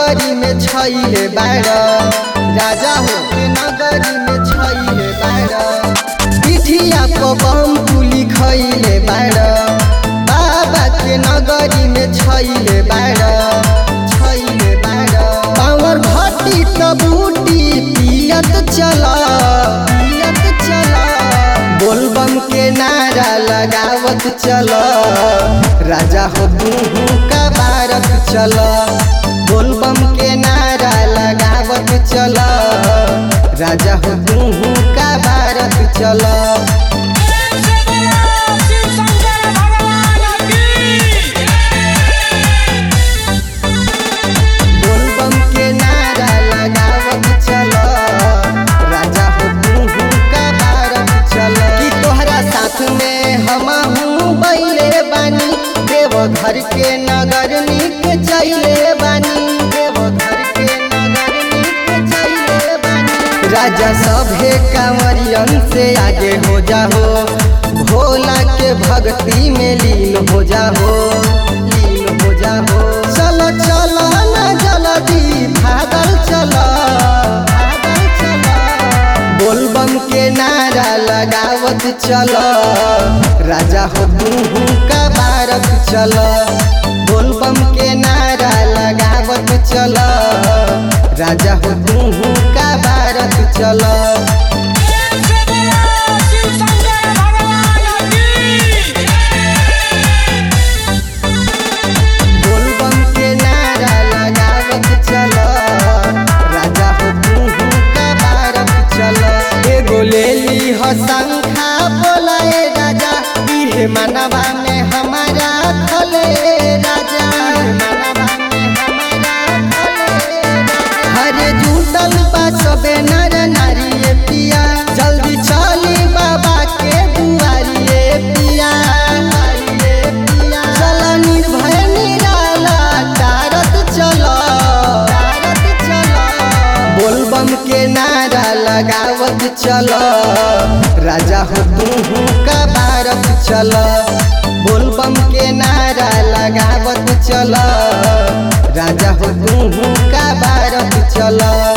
नगरी में छैले बाड़ राजा हो के नगरी में छैले बाड़ पिठिया पर बम पुली खैले बाड़ बाबा के नगरी में छैले बाड़ छैले बाड़ पावर घटी त बूटी पियत चला पियत चला बोलबम के नारा लगावत चल राजा हो तू का बारत चल बोलबम के नारा लगावत चल राजा हो तू का बारत चल शिव शंकर भगवान की बोलबम के नारा लगावत चल राजा हो तू का बारत चल कि तोहरा साथ में हम बैले बानी देव घर के नगर निक चैले बानी देव घर के नगर निक चैले बानी राजा सभे कांवरियन से आगे हो जाओ भोला के भक्ति में लीन हो जाओ लीन हो जाओ चलो चलो ना जल्दी भागल चलो भागल चलो बोलबम के नारा लगावत चलो राजा हो तू का बारत चलो बोलबम के नारा लगावत चलो राजा हो तू का बारत चलो शिव शंकर भगवान की बोलबम के नारा लगावत चलो राजा हो तू का बारत चलो एगो ले ली हो शंखा बोलाए राजा इहे मनवा में हमारा खले राजा मनवा में हमारा खले राजा हरे जुटल बा सबे नर नारी ये पिया जल्दी चली बाबा के दुआरी ये पिया ये पिया चल निर्भय निराला तारत चलो तारत चलो बोलबम के नारा लगावत चलो राजा हो तू का बारत चलो बोलबम के नारा लगावत चलो राजा हो तू का बारत चलो